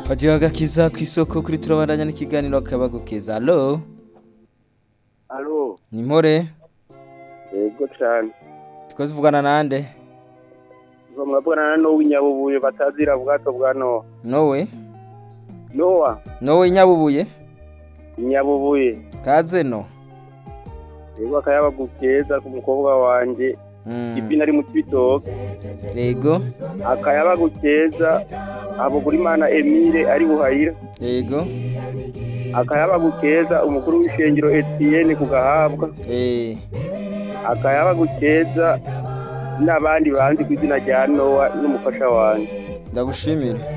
Kajiga agakiza ku isoko kuri turabandanya n'ikiganiro kabagukeza alo Alo, ni mpore yego cyane. twese tuvugana nande Uzo mwabwana na Nowa Inyabubuye batazira bwato bwa Nowa. nowe Nowa nowe nyabubuye Inyabubuye. kaze no Yego akayaba gukeza ku mukobwa wanje. Mm, Ibina ari mu kibitoke. yego Akayaba gukeza abo kuri mana Emile ari buhayira. yego Akayaba gukeza umukuru w'ishengero Etienne ku gahabwa. eh Akayaba gukeza n'abandi banzi ku izina rya Nowa n'umufasha wanje. ndagushimira